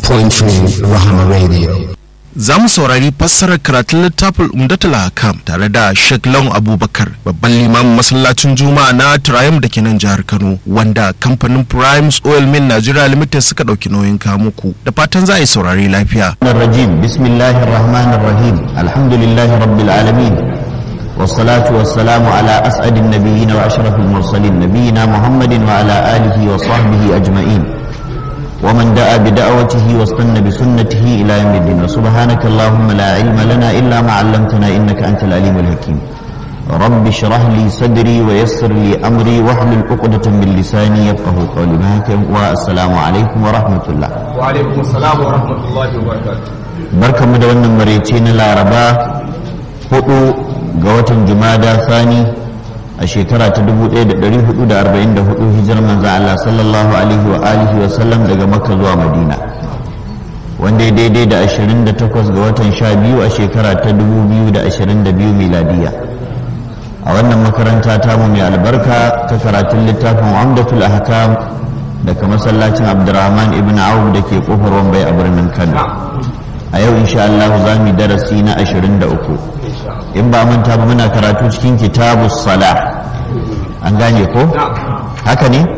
97.3 Rahama Radio. za mu saurari fassarar karatun littafin umdatul hakam tare da Sheikh Lawan Abubakar babban limamin masallacin Juma'a na Triumph da ke nan jihar Kano wanda kamfanin Primes Oil Mill Nigeria Limited suka ɗauki nauyin kamuku da fatan za a yi saurari lafiya. الرجيم بسم الله الرحمن الرحيم الحمد لله رب العالمين والصلاة والسلام على أسعد النبيين وأشرف المرسلين نبينا محمد وعلى آله وصحبه أجمعين ومن دعا بدعوته واستنى بسنته إلى يوم الدين وسبحانك اللهم لا علم لنا إلا ما علمتنا إنك أنت العليم الحكيم رب اشرح لي صدري ويسر لي أمري واحلل عقدة من لساني يفقه قولي معك والسلام عليكم ورحمة الله وعليكم السلام ورحمة الله وبركاته barkanmu da wannan maraice na laraba hudu ga watan jumada sani a shekara ta 1444 hijirar manzan Allah sallallahu alaihi wa alihi wa sallam daga makka zuwa madina wanda ya daidai da 28 ga watan 12 a shekara ta 2022 miladiya a wannan makaranta tamu mai albarka ta karatun littafin amdatul ahkam daga masallacin abdurrahman ibn auf da ke kofar wambai a birnin kano a yau insha Allah za mu darasi na 23 in ba manta ba muna karatu cikin kitabu sala an gane ko haka ne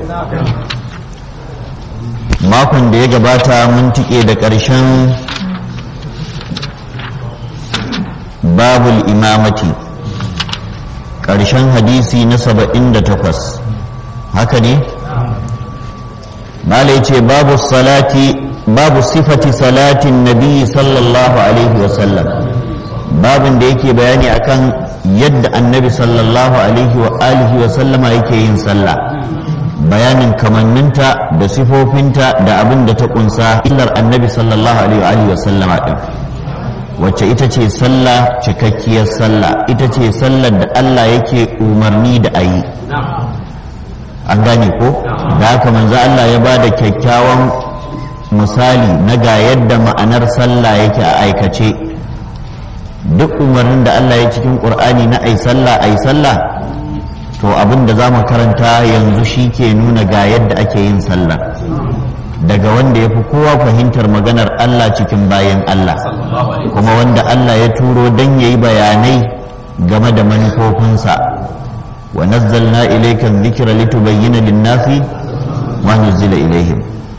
makon da ya gabata mun tike da ƙarshen babul imamati ƙarshen hadisi na 78 haka ne malai ce babu salati babu sifati salatin nabi sallallahu alaihi wasallam babin da yake bayani akan yadda annabi sallallahu alaihi wa alihi wa sallama yake yin sallah bayanin kamanninta da sifofinta da abin da ta kunsa illar annabi sallallahu alaihi wa alihi wa sallama din wacce ita ce sallah cikakkiyar sallah ita ce sallar da Allah yake umarni da ayi an gane ko da haka manzo Allah ya bada kyakkyawan misali na ga yadda ma'anar sallah yake a aikace duk umarnin da Allah ya cikin ƙur'ani na ai sallah ai sallah to abin da za mu karanta yanzu shi ke nuna ga yadda ake yin sallah daga wanda ya fi kowa fahimtar maganar Allah cikin bayan Allah kuma wanda Allah ya turo don ya yi bayanai game da manufofinsa wa nazzalna ilayka dhikra litubayyana lin-nasi ma nuzila ilaihim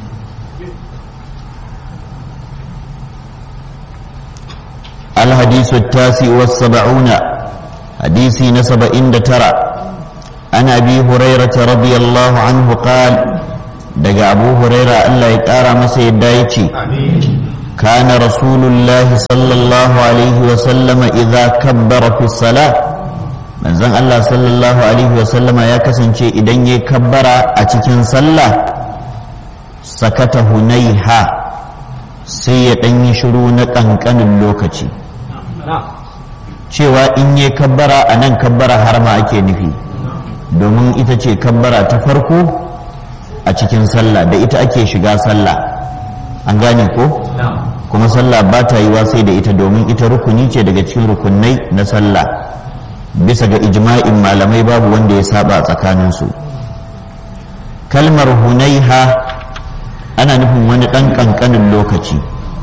الحديث التاسع والسبعون حديث نسب إن ترى عن أبي هريرة رضي الله عنه قال دقى أبو هريرة ألا يتارى مسيد دايتي كان رسول الله صلى الله عليه وسلم إذا كبر في الصلاة من زن الله صلى الله عليه وسلم يا كسن شيء إذن يكبر أتكن صلى سكت هنيها سيئن يشرون كنكن اللوكتي cewa in yi kabbara a nan kabbara har ma ake nufi domin ita ce kabbara ta farko a cikin sallah da ita ake shiga sallah an gane ko kuma sallah ba ta yiwa sai da ita domin ita rukuni ce daga cikin rukunai na sallah bisa ga ijma'in malamai babu wanda ya saba tsakaninsu kalmar hunaiha ana nufin wani ɗan ƙanƙanin lokaci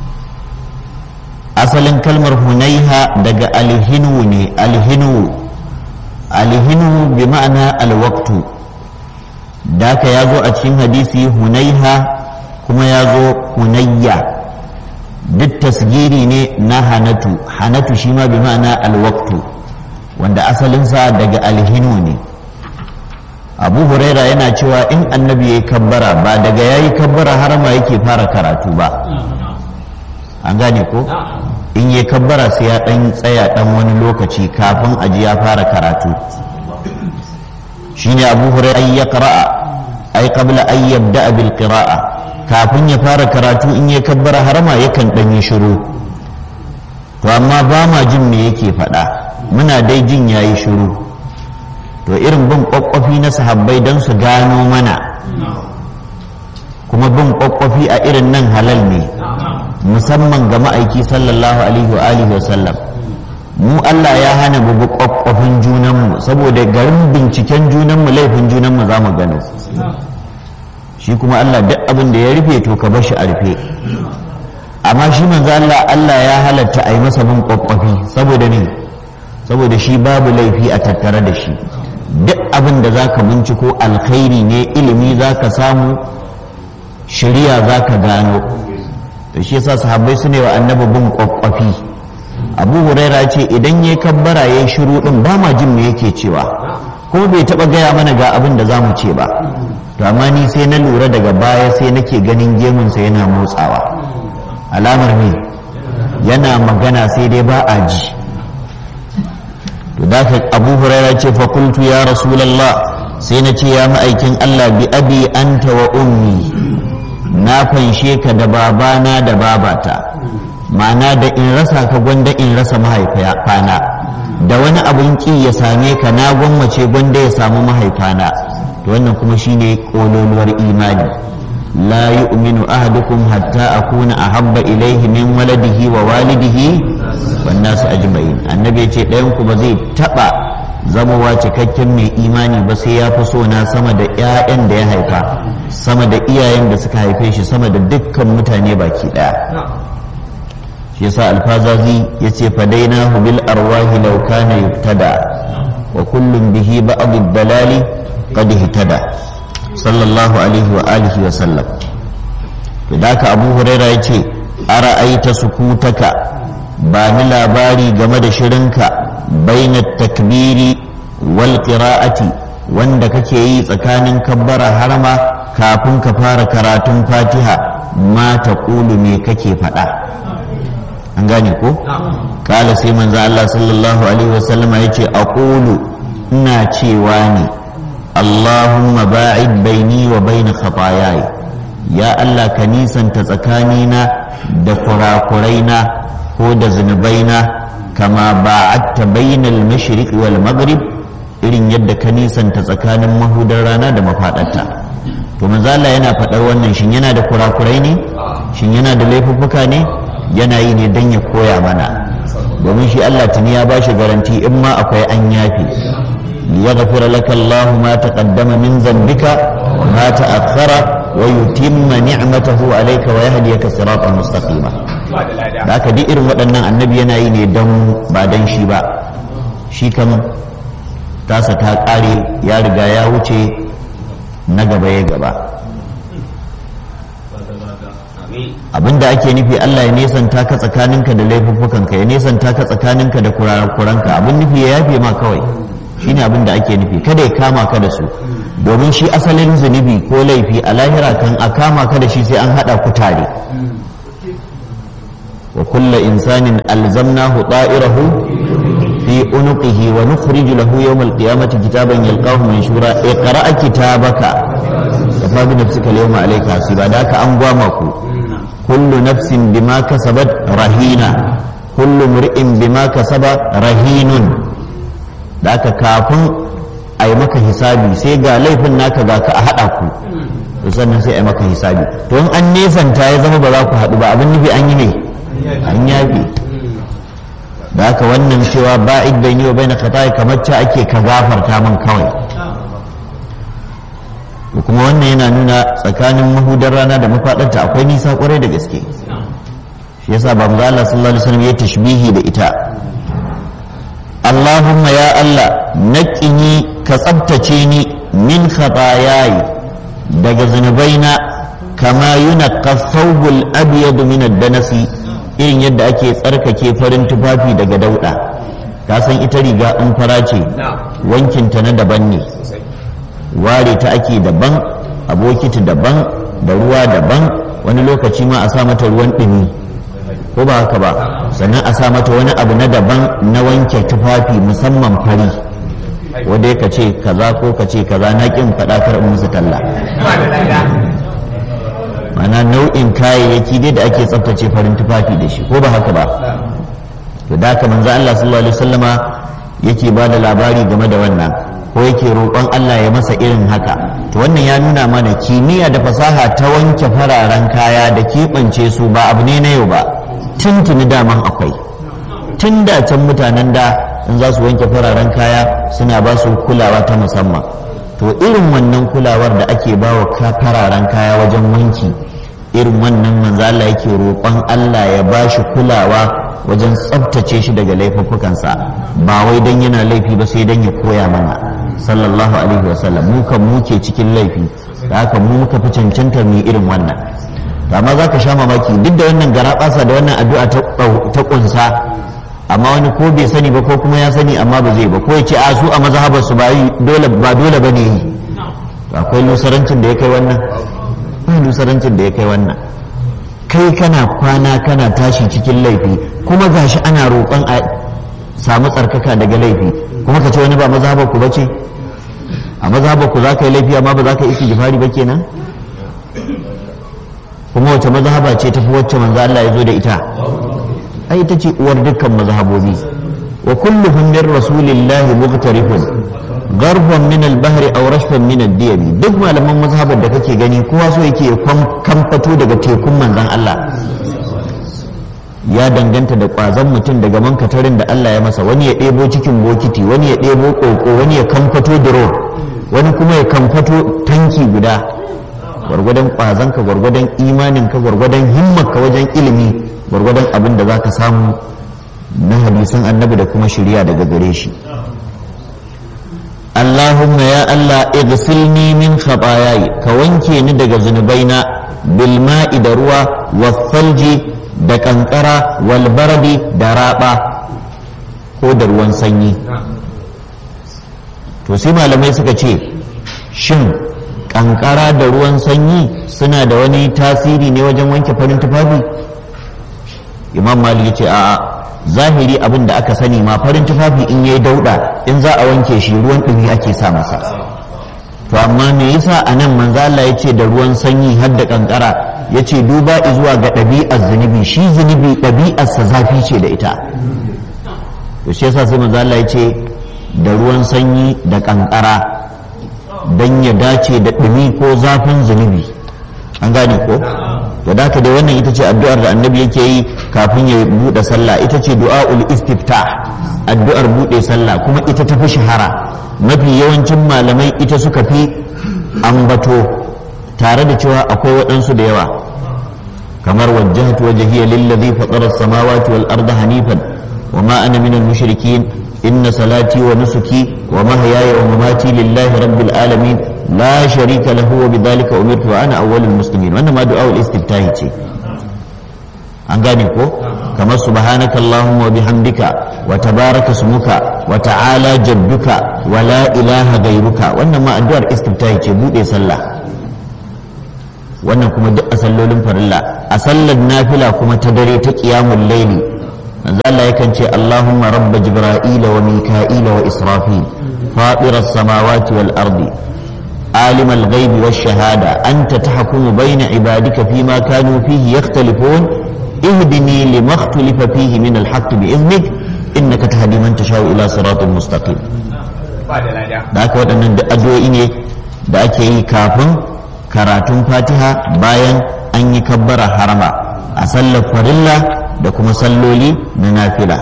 asalin kalmar hunaiha daga alhinu ne alhinu alhinu bi ma'ana alwaktu daka ya zo a cikin hadisi hunaiha kuma ya zo hunayya duk tasgiri ne na hanatu hanatu shi ma bi ma'ana alwaktu wanda asalinsa daga alhinu ne abu huraira yana cewa in annabi ya yi kabbara ba daga ya yi kabbara har ma yake fara karatu ba an gane ko in yi kabbara sai ya dan tsaya dan wani lokaci kafin aji ya fara karatu shine abu hurairah ay yaqra'a ay qabla an yabda bil qira'a kafin ya fara karatu in yi kabbara harama yakan dan yi shiru to amma ba ma jin me yake faɗa muna dai jin yayi shiru to irin bin kwakwafi na sahabbai don su gano mana kuma bin kwakwafi a irin nan halal ne musamman ga ma'aiki sallallahu alaihi wa alihi wa sallam mu Allah ya hana mu bi kwakwafin junanmu saboda garin binciken junanmu laifin junanmu za mu gano shi kuma Allah duk abin da ya rufe to ka bar shi a rufe amma shi manzo Allah Allah ya halatta a yi masa bin kwakwafi saboda ne saboda shi babu laifi a tattare da shi duk abin da za ka binciko alkhairi ne ilimi za ka samu shari'a za ka gano to shi yasa sahabbai su ne wa annabi bin kwakwafi abu huraira ce idan ya kabbara ya shiru din ba ma jin me yake cewa ko bai taba gaya mana ga abin da za mu ce ba to amma ni sai na lura daga baya sai nake ganin gemunsa yana motsawa alamar ne yana magana sai dai ba a ji to da ka abu huraira ce fa qultu ya rasulullah sai na ce ya ma'aikin Allah bi abi anta wa ummi na fanshe ka da babana da babata ma'ana da in rasa ka gwanda in rasa mahaifana da wani abin ki ya same ka na gwammace gwanda ya samu mahaifana to wannan kuma shine kololuwar imani la yu'minu ahadukum hatta akuna ahabba ilayhi min waladihi wa walidihi wan nasu ajma'in annabi yace ɗayan ku ba zai taba zamowa cikakken mai imani ba sai ya fi so na sama da 'ya'yan da ya haifa sama da iyayen da suka haife shi sama da dukkan mutane baki ɗaya shi yasa alfazazi yace fadainahu bil arwahi law kana yubtada wa kullum bihi ba'd ad-dalali qad ihtada sallallahu alaihi wa alihi wa sallam da ka abu huraira yace ara'aita sukutaka ba ni labari game da shirinka bainat takbiri wal qira'ati wanda kake yi tsakanin kabbara harma kafin ka fara karatun fatiha ma taqulu me kake faɗa an gane ko kala sai manzo Allah sallallahu alaihi wasallama yace aqulu ina cewa ne Allahumma ba'id baini wa baina khataayai ya Allah ka nisanta tsakanina da kurakuraina ko da zunubaina kama ba'adta bainal mashriq wal maghrib irin yadda ka nisanta tsakanin mahudar rana da mafadarta to manzo Allah yana faɗar wannan shin yana da kurakurai ne shin yana da laifuffuka ne yana yi ne don ya koya mana domin shi Allah tuni ya bashi garanti in ma akwai an yafi liyaghfira laka Allahu ma taqaddama min dhanbika wa ma ta'akhkhara wa yutimma ni'matahu alayka wa yahdiyaka siratan mustaqima da haka duk irin waɗannan annabi yana yi ne don ba don shi ba shi kam tasa ta ƙare ya riga ya wuce na gaba ya gaba abinda ake nufi Allah ya nesanta ka tsakaninka da laifuffukanka ya nesanta ka tsakaninka da kurakuranka abin nufi ya yafe ma kawai shine abin da ake nufi kada ya kama ka da su domin shi asalin zunubi ko laifi a lahira kan a kama ka da shi sai an hada ku tare wa kulla insanin alzamnahu ta'irahu fi unuqihi wa nukhriju lahu yawm al-qiyamati kitaban yalqahu manshura iqra kitabaka kafa bi nafsika al-yawma alayka hasiba da ka an gwama ku kullu nafsin bima kasabat rahina kullu mur'in bima kasaba rahinun da ka kafin a yi maka hisabi sai ga laifin naka ga ka a haɗa ku to sannan sai a yi maka hisabi to in an nesanta ya zama ba za ku haɗu ba abin nufi an yi ne an yafi da haka wannan cewa ba'id bayni wa bayna khata'i kamar ta ake ka gafarta min kawai da kuma wannan yana nuna tsakanin mahudar rana da mafaɗarta akwai nisa kwarai da gaske shi yasa ba mu Allah sallallahu alaihi wasallam ya tashbihi da ita Allahumma ya Allah naƙini ka tsabtace ni min khatayayi daga zunubaina kama yunaqqa thawbul abyad min ad-danasi irin yadda ake tsarkake farin tufafi daga dauda ka san ita riga in fara ce wankinta na daban ne ware ta ake daban abokiti daban da ruwa daban wani lokaci ma a sa mata ruwan ɗumi ko ba haka ba sannan a sa mata wani abu na daban na wanke tufafi musamman fari wanda ka ce kaza ko ka ce kaza na kin faɗa kar in musu talla mana nau'in kayayyaki dai da ake tsaftace farin tufafi da shi ko ba haka ba to da haka manzo Allah sallallahu alaihi wasallama yake ba da labari game da wannan ko yake roƙon Allah ya masa irin haka to wannan ya nuna mana kimiyya da fasaha ta wanke fararen kaya da keɓance su ba abu ne na yau ba tuntuni daman akwai tun da can mutanen da in za su wanke fararen kaya suna ba su kulawa ta musamman to irin wannan kulawar da ake ba wa fararen kaya wajen wanki irin wannan manzo Allah yake roƙon Allah ya bashi kulawa wajen tsabtace shi daga laifuffukansa ba wai dan yana laifi ba sai dan ya koya mana sallallahu alaihi wasallam mu kan muke cikin laifi da haka mu muka fi cancantar mu irin wannan amma za ka sha mamaki duk da wannan garaɓasa da wannan addu'a ta ƙunsa amma wani ko bai sani ba ko kuma ya sani amma ba zai ba ko ya ce a su a mazhabar su ba dole ba dole bane yi akwai lusarancin da ya kai wannan akwai lusarancin da ya kai wannan kai kana kwana kana tashi cikin laifi kuma gashi ana roƙon a samu tsarkaka daga laifi kuma ka ce wani ba mazhabar ku bace a mazhabar ku za ka yi laifi amma ba za ka yi istighfari ba kenan kuma wace mazhaba ce tafi wacce manzo Allah ya zo da ita ai ita ce uwar dukkan mazhabobi wa kulluhum min rasulillahi mughtarifun garban min al-bahri aw rashfan min ad-diyabi duk malaman mazhabar da kake gani kowa so yake kamfato daga tekun manzon Allah ya danganta da kwazon mutum daga mankatarin da Allah ya masa wani ya ɗebo cikin bokiti wani ya ɗebo ƙoƙo wani ya kamfato duro wani kuma ya kamfato tanki guda gwargwadon ƙwazonka gwargwadon imaninka gwargwadon himmarka wajen ilimi gwargwadon abin da za ka samu na hadisan annabi da kuma shirya daga gare shi Allahumma ya Allah igsilni min khataayai ka wanke ni daga zunubaina bil ma'i da ruwa wasalji da kankara wal bardi da raba ko da ruwan sanyi to sai malamai suka ce shin kankara da ruwan sanyi suna da wani tasiri ne wajen wanke farin tufafi imam mali ya ce a'a zahiri abin da aka sani ma farin tufafi in yayi dauda in za a wanke shi ruwan ɗumi ake sa masa to amma me yasa a nan manzo Allah ya ce da ruwan sanyi har da kankara ya ce duba zuwa ga ɗabi'ar zunubi shi zunubi ɗabi'arsa zafi ce da ita to shi yasa sai manzo Allah ya ce da ruwan sanyi da kankara don ya dace da ɗumi ko zafin zunubi an gane ko to da haka dai wannan ita ce addu'ar da annabi yake yi kafin ya buɗe sallah ita ce du'a'ul istifta addu'ar buɗe sallah kuma ita tafi shahara mafi yawancin malamai ita suka fi ambato tare da cewa akwai waɗansu da yawa kamar wajjahatu wajhiya lillazi fatara as-samawati wal arda hanifan wa ma ana minal mushrikin inna salati wa nusuki wa mahyaya wa mamati lillahi rabbil alamin la sharika lahu wa bidhalika umirtu wa ana awwalul muslimin wannan ma du'aul istiftahi ce an gane ko kamar subhanaka allahumma wa bihamdika wa tabaraka smuka wa ta'ala jadduka wa la ilaha gairuka wannan ma addu'ar istiftahi ce bude sallah wannan kuma duk a sallolin farilla a sallar nafila kuma ta dare ta qiyamul layli manzo Allah yakan ce Allahumma rabb jibril wa mika'il wa israfil fatir as-samawati wal ardi عالم الغيب والشهادة أنت تحكم بين عبادك فيما كانوا فيه يختلفون اهدني لما اختلف فيه من الحق بإذنك إنك تهدي من تشاء إلى صراط مستقيم da aka waɗannan da addu'o'i ne da ake yi kafin karatun fatiha bayan an yi kabbara harama a sallar farilla da kuma salloli na nafila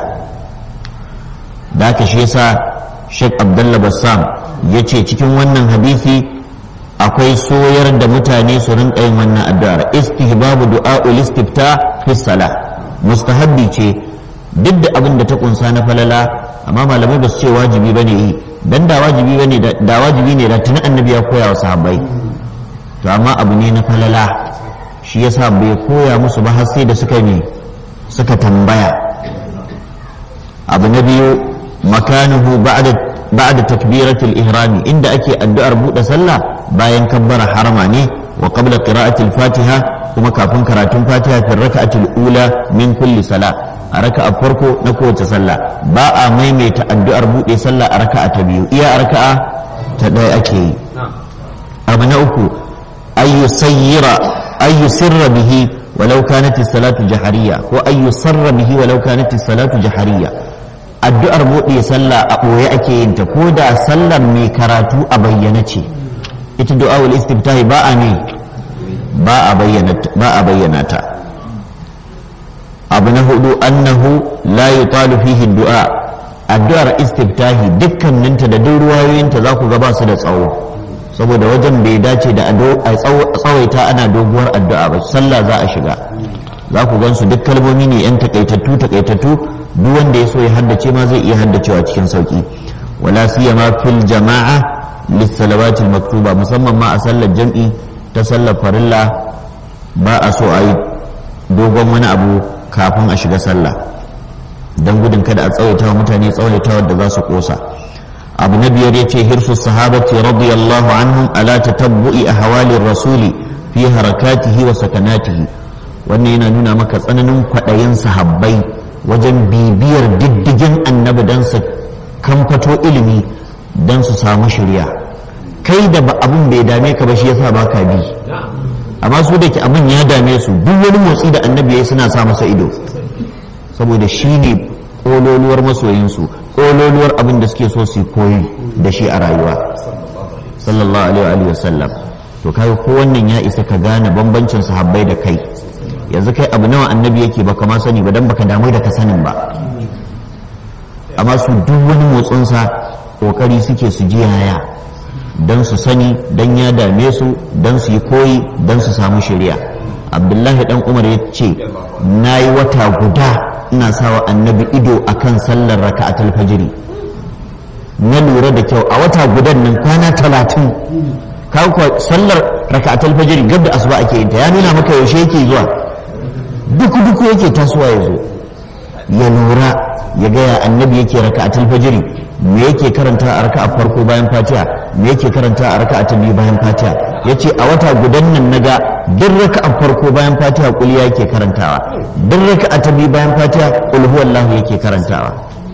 da aka shi yasa sheikh abdullah bassam ya ce cikin wannan hadisi akwai soyar da mutane su rinka yin wannan addu'ar istihbabu du'a'ul istifta fi salah mustahabbi ce duk da abin da ta kunsa na falala amma malamai ba su ce wajibi bane yi dan da wajibi bane da wajibi ne da tuni annabi ya koya wa sahabbai to amma abu ne na falala shi yasa bai koya musu ba har sai da suka ne suka tambaya abu na biyu makanuhu ba'da ba'da takbiratul ihrami inda ake addu'ar buɗe sallah bayan kabbara harama ne wa qabla qira'atil fatiha kuma kafin karatun fatiha fi raka'atil ula min kulli sala a raka'a farko na kowace sallah ba a maimaita addu'ar buɗe sallah a raka'a ta biyu iya a raka'a ta ɗaya ake yi abu na uku ayyu sayyira ayyu sirra bihi walau kanat salatu jahariya ko ayyu sarra bihi walau kanat salatu jahariya addu'ar buɗe sallah a ɓoye ake yin ta ko da sallar mai karatu a bayyana ce ita du'a'ul istiftahi ba a ne ba a bayyana ta abu na hudu annahu la yutalu fihi du'a addu'ar istiftahi dukkaninta da duk ruwayoyinta za ku ga ba su da tsawo saboda wajen bai dace da a tsawaita ana doguwar addu'a ba sallah za a shiga za ku gansu duk kalmomi ne yan takaitattu takaitattu duk wanda ya so ya haddace ma zai iya haddacewa cikin sauki wala siyama fil jama'a lissalawati maktuba musamman ma a sallar jam'i ta sallar farilla ba a so a yi dogon wani abu kafin a shiga sallah don gudun kada a tsawaita wa mutane tsawaita da za su kosa abu na biyar yace hirsu sahabati radiyallahu anhum ala tatabbu'i ahwalir rasuli fi harakatihi wa sakanatihi wannan yana nuna maka tsananin kwaɗayin sahabbai wajen bibiyar diddigin annabi don su kamfato ilimi don su samu shirya kai da ba abin bai dame ka ba shi yasa ba ka bi amma su da ke abin ya dame su duk wani motsi da annabi ya suna sa masa ido saboda shi ne ƙololuwar masoyinsu ƙololuwar abin da suke so su koyi da shi a rayuwa sallallahu alaihi wa sallam to kai ko wannan ya isa ka gane bambancin sahabbai da kai yanzu kai abu nawa annabi yake baka ma sani ba dan baka damu da ka sanin ba amma su duk wani motsinsa kokari suke su ji yaya don su sani don ya dame su don su yi koyi don su samu shari'a abdullahi dan umar ya ce na yi wata guda ina sawa annabi ido akan sallar raka'atul fajiri na lura da kyau a wata gudan nan kwana talatin kawo sallar raka'atul fajiri gab da asuba ake yin ta ya nuna maka yaushe yake zuwa duk duk yake tasowa ya zo ya lura ya gaya annabi yake raka'atul fajiri me yake karanta a raka'a farko bayan fatiha me yake karanta a raka'a ta biyu bayan fatiha yace a wata gudan nan naga duk raka'a farko bayan fatiha kul yake karantawa duk raka'a ta biyu bayan fatiha kul huwallahu yake karantawa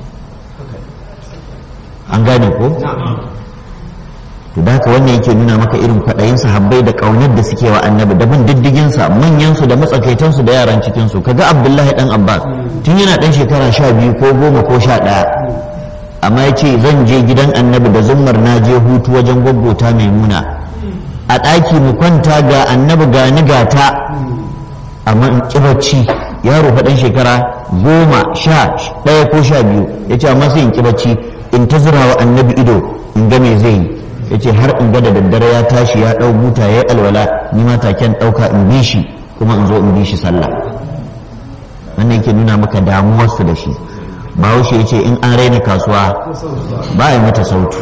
an gane ko to da haka wannan yake nuna maka irin kwaɗayin sahabbai da ƙaunar da suke wa annabi da bin diddigin sa manyan su da matsakaitan su da yaran cikin su kaga abdullahi dan abbas tun yana dan shekara sha biyu ko goma ko sha ɗaya amma ya ce zan je gidan annabi da zummar na je hutu wajen gwaggota maimuna a ɗaki mu kwanta ga annabi ga ni gata amma in ƙi bacci yaro faɗan shekara goma sha ɗaya ko sha biyu ya ce amma sai in ƙi bacci in ta zura wa annabi ido in ga me zai yi ya ce har in ga da daddare ya tashi ya ɗau buta ya yi alwala ni ma taken ɗauka in bi shi kuma in zo in bi shi sallah wannan yake nuna maka damuwarsu da shi bahaushe ya ce in an raina kasuwa ba a yi mata sautu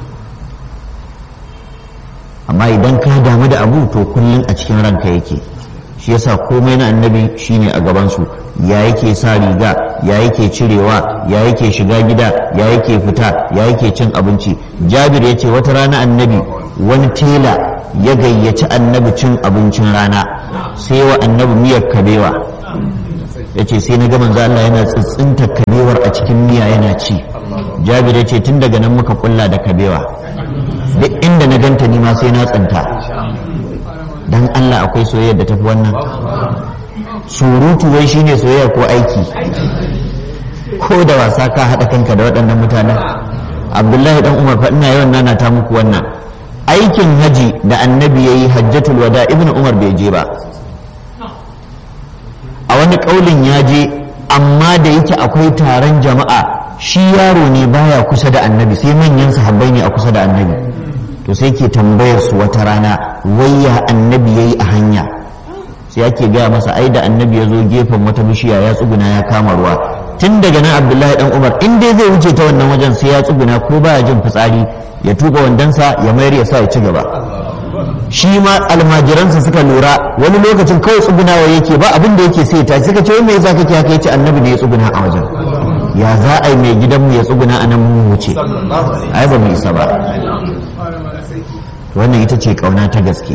amma idan ka damu da abu to kullum a cikin ranka yake shi yasa komai na annabi shine a gabansu ya yake sa riga ya yake cirewa ya yake shiga gida ya yake fita ya yake cin abinci jabir ya ce wata rana annabi wani tela ya gayyaci annabi cin abincin rana sai wa annabi miyar kabewa ya ce sai na ga manzo Allah yana tsitsinta kabewar a cikin miya yana ci jabir ya ce tun daga nan muka kulla da kabewa duk inda na ganta ni ma sai na tsinta dan Allah akwai soyayya da tafi wannan surutu wai shine soyayya ko aiki ko da wasa ka haɗa kanka da waɗannan mutanen abdullahi dan umar fa ina yawan nana ta muku wannan aikin haji da annabi yayi hajjatul wada ibnu umar bai je ba a wani ƙaulin ya je amma da yake akwai taron jama'a shi yaro ne baya kusa da annabi sai manyan sahabbai ne a kusa da annabi to sai ke tambayar su wata rana wayya annabi yayi a hanya sai ake gaya masa ai da annabi ya zo gefen wata bishiya ya tsuguna ya kama ruwa tun daga nan abdullahi dan umar in dai zai wuce ta wannan wajen sai ya tsuguna ko baya jin fitsari ya tuka wandansa ya mayar ya sa ya ci gaba shi ma almajiransa suka lura wani lokacin kawai tsugunawa yake ba abin da yake sai ta suka ce wai me yasa kake haka yace annabi ne ya tsuguna a wajen ya za a yi mai gidanmu ya tsuguna a nan mu wuce ai ba mu isa ba wannan ita ce kauna ta gaske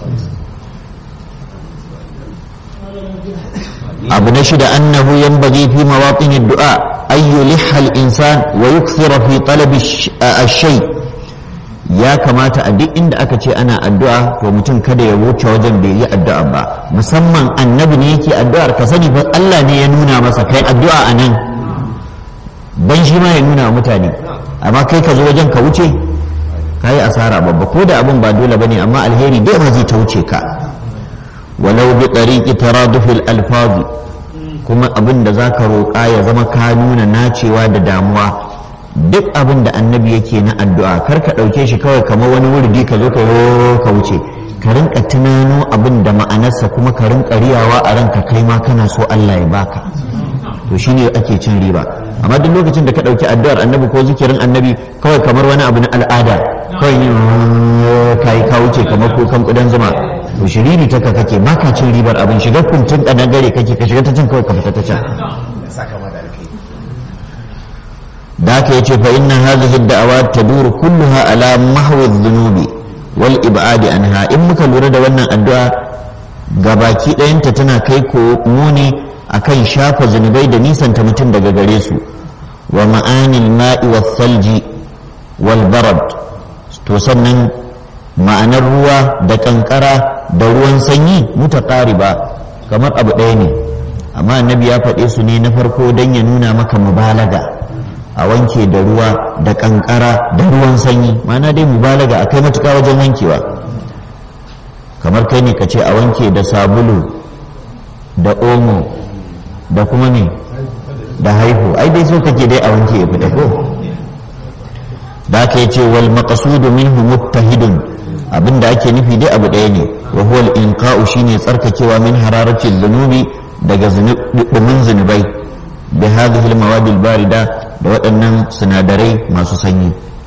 abu na shida annahu yanbaghi fi mawaqin ad-du'a ay yulihha al-insan wa yukthira fi talab ash-shay ya kamata a duk inda aka ce ana addu'a to mutum kada ya wuce wajen bai yi addu'a ba musamman annabi ne yake addu'ar ka sani fa Allah ne ya nuna masa kai addu'a a nan dan shi ma ya nuna mutane amma kai ka zo wajen ka wuce ka yi asara babba ko da abin ba dole bane amma alheri dai ba zai ta wuce ka walau bi tariqi taradufil alfazi kuma abin da zaka roƙa ya zama ka nuna nacewa da damuwa duk abin da annabi yake na addu'a kar ka ɗauke shi kawai kamar wani wurdi ka zo ka yo ka wuce ka rinka tunano abin da ma'anarsa kuma ka rinka riyawa a ranka kai ma kana so Allah ya baka to shine ake cin riba amma duk lokacin da ka ɗauki addu'ar annabi ko zikirin annabi kawai kamar wani abu na al'ada kawai ne ka yi ka wuce kamar kukan kudan zuma to shiriri ta kake baka cin ribar abin shiga kuntun gare kake ka shiga ta can kawai ka fita ta can da aka yace fa inna hadhihi ad-da'awat taduru kulluha ala mahwi adh-dhunubi wal ib'adi anha in muka lura da wannan addu'a gabaki ɗayanta tana kai ko muni akan shafa zunubai da nisanta mutum daga gare su wa ma'anil ma'i was salji wal barad to sannan ma'anar ruwa da kankara da ruwan sanyi mutaqariba kamar abu ɗaya ne amma annabi ya faɗe su ne na farko don ya nuna maka mubalaga a wanke da ruwa da kankara da ruwan sanyi ma'ana dai mubalaga a kai matuƙa wajen wankewa kamar kai ne ka ce a wanke da sabulu da omo da kuma ne da haihu ai dai so kake dai a wanke ya fita ko da aka yi ce wal maqsudu minhu muttahidun abinda ake nufi dai abu ɗaya ne wa huwa al-inqa'u shine tsarkakewa min hararati dhunubi daga dumin zunubai bi hadhihi al-mawad al-barida da waɗannan sinadarai masu sanyi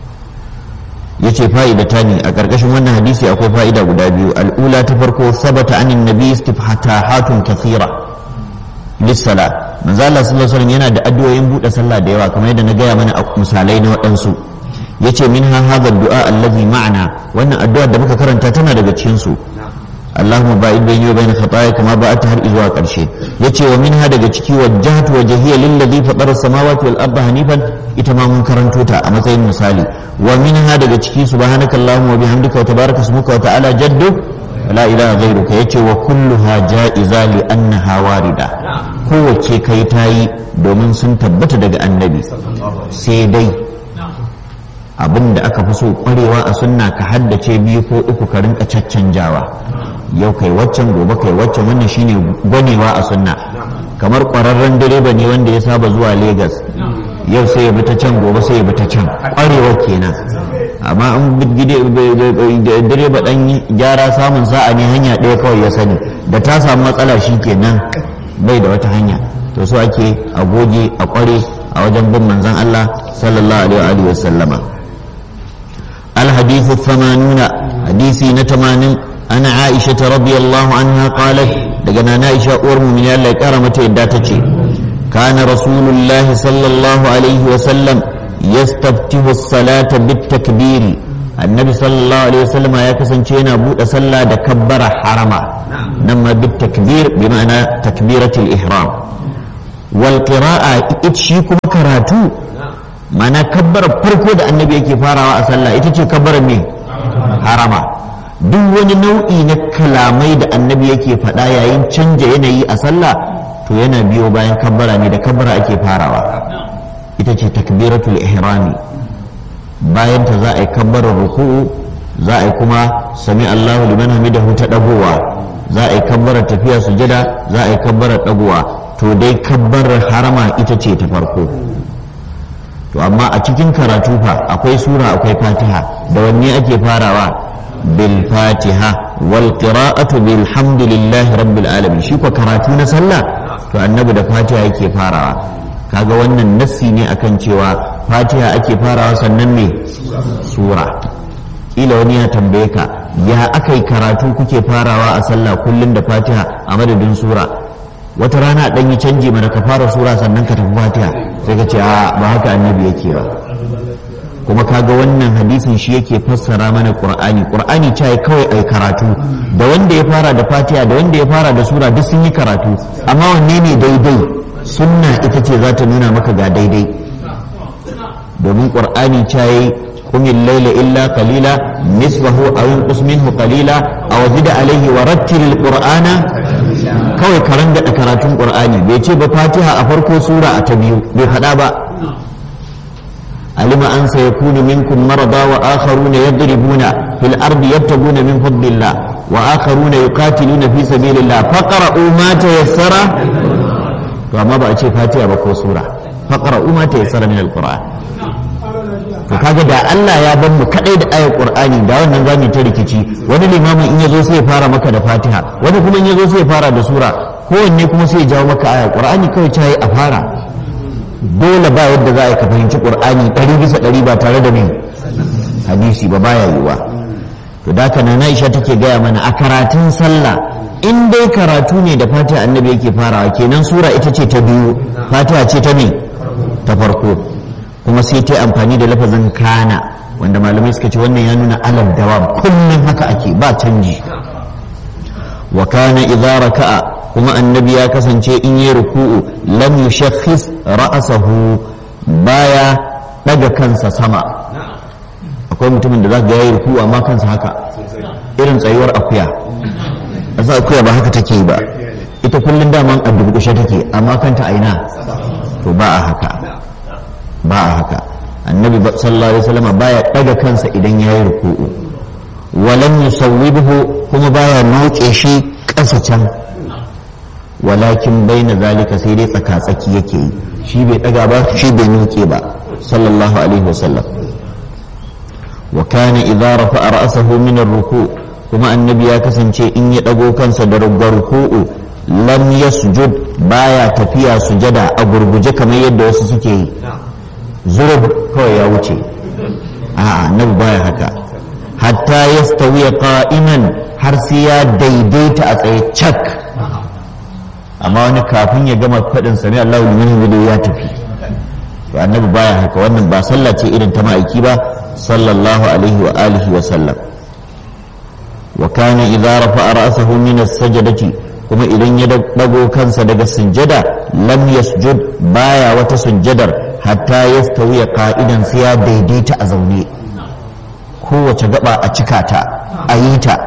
yace fa'idata ne a ƙarƙashin wannan hadisi akwai fa'ida guda biyu al'ula ta farko sabata anin nabi istifhatahatun kathira lissala manzo Allah sallallahu alaihi yana da addu'o'in buɗe sallah da yawa kamar yadda na gaya mana a misalai na waɗansu yace minha hadha du'a allazi ma'ana wannan addu'ar da muka karanta tana daga cikin su Allahumma ba'id bayni wa bayna khataaya kama ba'adta har zuwa karshe yace wa minha daga ciki wajjahtu wajhiya lillazi fatara samawati wal arda hanifan ita ma mun karanto ta a matsayin misali wa minha daga ciki subhanaka allahumma wa bihamdika wa tabaraka ismuka wa ta'ala jaddu la ilaha ghairuka yace wa kulluha ja'iza li annaha warida kowace kai tayi domin sun tabbata daga annabi sai dai abin da aka fi so kwarewa a sunna ka haddace biyu ko uku ka rinka caccanjawa yau kai waccan gobe kai waccan wannan shine gwanewa a sunna kamar kwararren direba ne wanda ya saba zuwa Legas yau sai ya bi ta can gobe sai ya bi ta can kwarewa kenan amma an direba dan gyara samun sa'a ne hanya ɗaya kawai ya sani da ta samu matsala shi kenan bai da wata hanya to so ake a goge a kware a wajen bin manzon Allah sallallahu alaihi wa sallama الحديث الثمانون حديثي نتمان أنا عائشة رضي الله عنها قالت لقنا عائشة أورم من الله كرمة إداتتي كان رسول الله صلى الله عليه وسلم يستفتح الصلاة بالتكبير النبي صلى الله عليه وسلم يا كسنشينا بود صلى دكبر حرما نما بالتكبير بمعنى تكبيرة الإحرام والقراءة اتشيكم كراتو mana kabbarar farko da annabi yake farawa a sallah ita ce kabbarar me harama duk wani nau'i na kalamai da annabi yake faɗa yayin canja yanayi a sallah to yana biyo bayan kabbara ne da kabbara ake farawa ita ce takbiratul ihrami bayan ta za a yi kabbarar ruku'u za a yi kuma sami Allahu liman hamidahu ta dagowa za a yi kabbarar tafiya sujada za a yi kabbarar dagowa to dai kabbarar harama ita ce ta farko to amma a cikin karatu fa akwai sura akwai fatiha da wanne ake farawa bil fatiha wal qira'atu bil hamdulillahi rabbil alamin shi ko karatu na sallah to annabi da fatiha yake farawa kaga wannan nassi ne akan cewa fatiha ake farawa sannan me sura ila wani ya tambaye ka ya akai karatu kuke farawa a sallah kullum da fatiha a madadin sura wata rana dan yi canji mana ka fara sura sannan ka tafi fatiha sai ka ce a ba haka annabi yake ba kuma kaga wannan hadisin shi yake fassara mana qur'ani qur'ani ce kawai ai karatu da wanda ya fara da fatiha da wanda ya fara da sura duk sun yi karatu amma wanne ne daidai sunna ita ce za ta nuna maka ga daidai domin qur'ani ce قم الليل إلا قليلا نصفه أو انقص منه قليلا أو زد عليه ورتل القرآن kawai karan da karatun qur'ani bai ce ba fatiha a farko sura a ta biyu bai faɗa ba alima an sa yakunu minkum marada wa akharuna yadribuna fil ardi yabtaguna min fadlillah wa akharuna yuqatiluna fi sabilillah faqra'u ma tayassara to amma ba a ce fatiha ba ko sura faqra'u ma tayassara min alquran to kaga da Allah ya bar mu kadai da ayar Qur'ani da wannan zamu ta rikici wani limamin in yazo sai ya fara maka da Fatiha wani kuma in yazo sai ya fara da sura kowanne kuma sai ya jawo maka ayar Qur'ani kawai ta yi a fara dole ba yadda za a yi ka fahimci Qur'ani ɗari bisa ɗari ba tare da mai hadisi ba baya yiwa to da haka na Aisha take gaya mana a karatun sallah in dai karatu ne da Fatiha annabi yake farawa kenan sura ita ce ta biyu Fatiha ce ta me ta farko kuma sai ta amfani da lafazin kana wanda malamai suka ce wannan ya nuna alal dawam kullum haka ake ba canji wa kana idza raka'a kuma annabi ya kasance in yi ruku'u lam yushakhis ra'sahu baya daga kansa sama akwai mutumin da zaka ga yayi ruku'u amma kansa haka irin tsayuwar akuya asa akuya ba haka take ba ita kullum daman a durkushe take amma kanta aina to ba a haka ba a haka annabi sallallahu alaihi wasallam baya daga kansa idan yayi ruku'u walam yusawwibuhu kuma baya noke shi ƙasa can walakin baina zalika sai dai tsaka tsaki yake yi shi bai daga ba shi bai noke ba sallallahu alaihi wasallam wa kana idza rafa'a ra'sahu min ar-ruku' kuma annabi ya kasance in ya dago kansa da ruku'u lam yasjud baya tafiya sujada a gurguje kamar yadda wasu suke yi zurub kawai ya wuce a'a annabi baya haka hatta yastawiya qa'iman har sai ya daidaita a tsaye cak amma wani kafin ya gama faɗin sami Allahu liman hamidu ya tafi to annabi baya haka wannan ba sallah ce irin ta ma'aiki ba sallallahu alaihi wa alihi wa sallam wa kana idza rafa'a ra'sahu min as-sajdati kuma idan ya dago kansa daga sujjada lam yasjud baya wata sujjadar hatta yastawiya qa'idan sai ya daidaita a zaune kowace gaba a cika ta a yi ta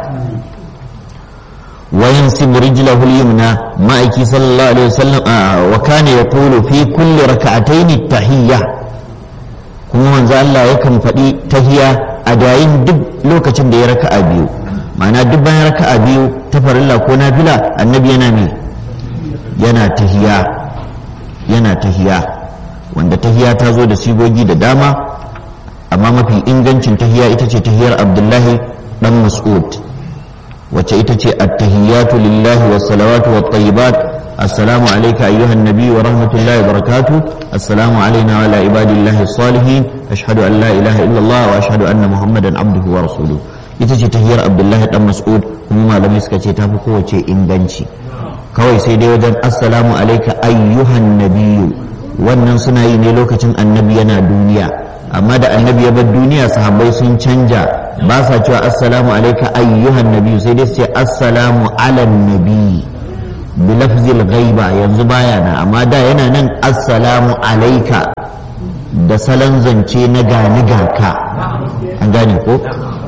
وينسب رجله اليمنى مائكي صلى الله عليه وسلم آه وكان يقول في كل ركعتين التحية كما من ذا الله يكن فدي تهية أدائين دب لوكة دي ركع بيو معنى دب ركع بيو تفر الله كونا بلا النبي ينامي ينا تهية ينا تهية wanda tahiya ta zo da sigogi da dama amma mafi ingancin tahiya ita ce tahiyar abdullahi dan mas'ud wacce ita ce attahiyatu lillahi was salawatu wat tayyibat assalamu alayka ayyuhan nabiy wa rahmatullahi wa barakatuh assalamu alayna wa ala ibadillahi salihin ashhadu an la ilaha illallah wa ashhadu anna muhammadan abduhu wa rasuluhu ita ce tahiyar abdullahi dan mas'ud kuma malamai suka ce tafi kowace inganci kawai sai dai wajen assalamu alayka ayyuhan nabiy wannan suna yi ne lokacin annabi yana duniya amma da annabi ya bar duniya sahabbai sun canja ba sa cewa assalamu alaika ayyuhan nabi sai dai su ce assalamu ala nabi bi lafzil ghaiba yanzu baya na amma da yana nan assalamu alaika da salon zance na gani gaka an gane ko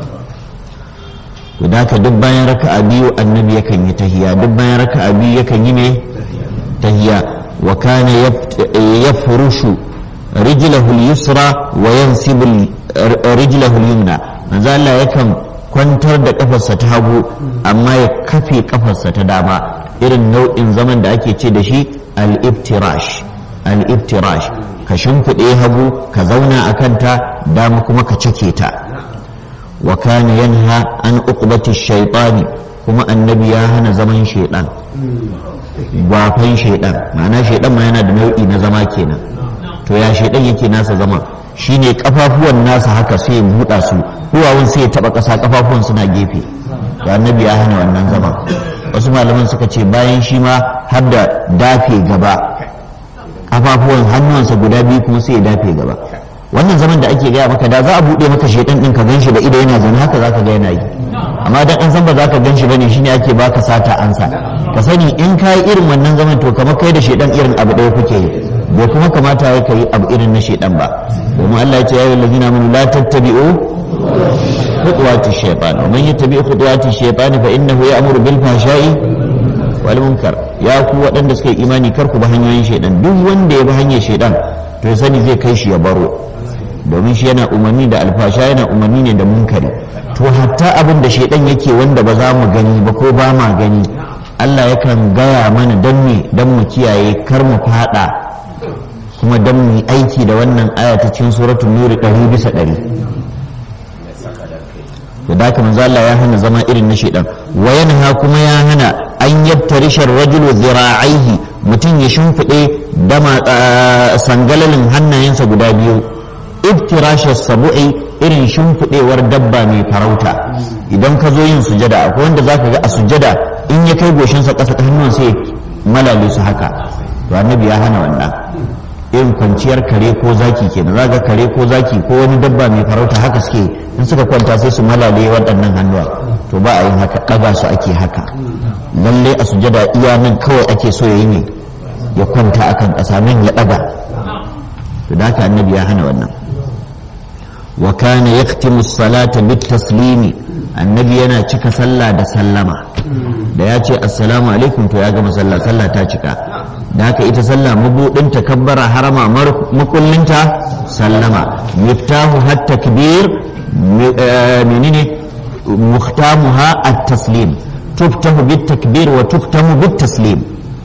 to da duk bayan raka'a biyu annabi yakan yi tahiya duk bayan raka'a biyu yakan yi ne tahiya wa kana yafrushu رجله اليسرى وينسب رجله اليمنى manzo Allah yakan kwantar da kafarsa ta hagu amma ya kafe kafarsa ta dama irin nau'in zaman da ake ce da shi al-iftirash al-iftirash ka shimfiɗe hagu ka zauna a kanta dama kuma ka cike ta wa kana yanha an uqbati shaytani kuma annabi ya hana zaman shaidan gwafan shaidan ma'ana shaidan ma yana da nau'i na zama kenan to ya shaidan yake nasa zama shine kafafuwan nasa haka sai ya buɗa su duwawun sai ya taɓa ƙasa kafafuwan suna gefe da annabi ya hana wannan zama wasu malaman suka ce bayan shi ma har da dafe gaba kafafuwan hannuwansa guda biyu kuma sai ya dafe gaba wannan zaman da ake gaya maka da za a buɗe maka shaidan ɗin ka ganshi da ido yana zaune haka za ka ga yana yi amma dan an san ba za ka ganshi bane shine ake baka sata ansa ka sani in ka yi irin wannan zaman to kamar kai da shaidan irin abu ɗaya kuke yi bai kuma kamata ya kai abu irin na shaidan ba domin Allah ya ce ya yi lazina amanu la tattabi'u khutuwati shaytan wa man yattabi khutuwati shaytan fa innahu ya'muru bil fahsha'i wal munkar ya ku waɗanda suka yi imani kar ku bi hanyoyin shaidan duk wanda ya bi hanyar shaidan to ya sani zai kai shi ya baro domin shi yana umarni da alfasha yana umarni ne da munkari to hatta abin da shaidan yake wanda ba za mu gani ba ko ba ma gani Allah yakan gaya mana don me don mu kiyaye kar mu fada kuma don mu yi aiki da wannan aya ta cikin suratul nuri ɗari bisa ɗari to da haka manzo Allah ya hana zama irin na shedan wa yanha kuma ya hana an yabtarisha rajulu zira'aihi mutum ya shimfiɗe dama sangalalin hannayensa guda biyu ibtirashar sabu'i irin shimfiɗewar dabba mai farauta idan ka zo yin sujada akwai wanda zaka ga a sujada in ya kai goshinsa ƙasa ta hannun sai malale su haka to annabi ya hana wannan irin kwanciyar kare ko zaki kenan za ga kare ko zaki ko wani dabba mai farauta haka suke in suka kwanta sai su malale waɗannan hannuwa to ba a yin haka ɗaga su ake haka lalle a sujada iya nan kawai ake so ya yi ne ya kwanta akan ƙasa nan ya ɗaga to da haka annabi ya hana wannan wa kana yaktimu salata bit taslimi annabi yana cika sallah da sallama da ya ce assalamu alaikum to ya gama sallah sallah ta cika da haka ita sallah mabudin takabbara harama makullinta sallama miftahu hat takbir menene muhtamuha at taslim tuftahu bit takbir wa tuftamu bit taslim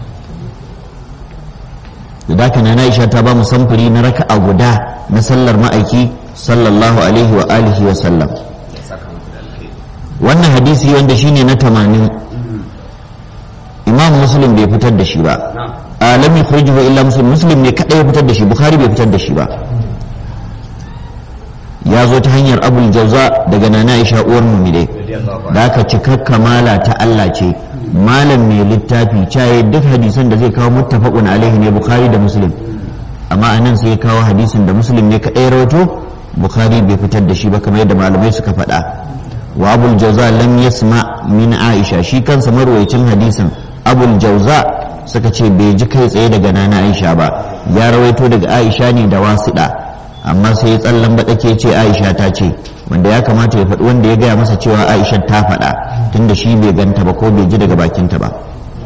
da haka na Aisha ta ba mu samfuri na raka'a guda na sallar ma'aiki sallallahu alaihi wa alihi wa sallam wannan hadisi wanda shine na tamanin imam muslim bai fitar da shi ba alam yukhrijuhu illa muslim muslim ne kadai ya fitar da shi bukhari bai fitar da shi ba ya zo ta hanyar abul jauza daga nana aisha uwar mumide da aka cikar kamala ta Allah ce malam mai littafi caye duk hadisan da zai kawo muttafaqun alaihi ne bukhari da muslim amma anan sai ya kawo hadisin da muslim ne kadai rawato bukhari bai fitar da shi ba kamar yadda malamai suka faɗa wa abul jauza lam yasma min aisha shi kansa marwayacin hadisin abul jauza suka ce bai ji kai tsaye daga nana aisha ba ya rawaito daga aisha ne da wasiɗa amma sai ya tsallan baɗake ce aisha ta ce wanda ya kamata ya faɗi wanda ya gaya masa cewa aisha ta faɗa tunda shi bai ganta ba ko bai ji daga bakinta ba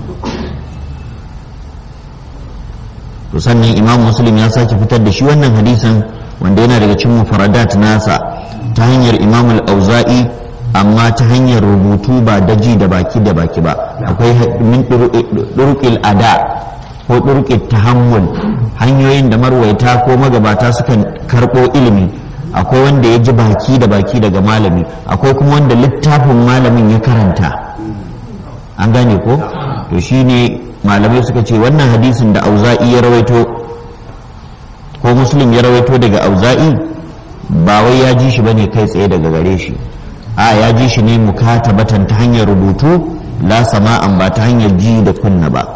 to sannan imam muslim ya sake fitar da shi wannan hadisin wanda yana daga cikin mufaradat nasa ta hanyar imam al-auza'i amma ta hanyar rubutu ba daji da baki da baki ba akwai min durqil ada ko durqil tahammul hanyoyin da marwaita ko magabata sukan karɓo ilimi akwai wanda ya ji baki da baki daga malami akwai kuma wanda littafin malamin ya karanta an gane ko to shine malamai suka ce wannan hadisin da auza'i ya rawaito ko muslim ya rawaito daga auza'i ba wai ya ji shi bane kai tsaye daga gare shi a ya ji shi ne mukatabatan ta hanyar rubutu la sama'an ba ta hanyar ji da kunna ba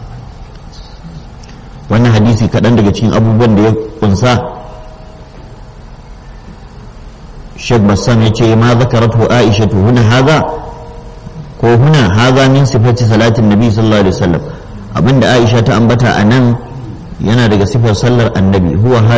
wannan hadisi kaɗan daga cikin abubuwan da ya kunsa Sheikh Bassam ya ce ma zakaratu Aisha to huna haza ko huna haza min sifati salatin Nabi sallallahu alaihi wasallam abinda Aisha ta ambata a nan yana daga sifar sallar annabi huwa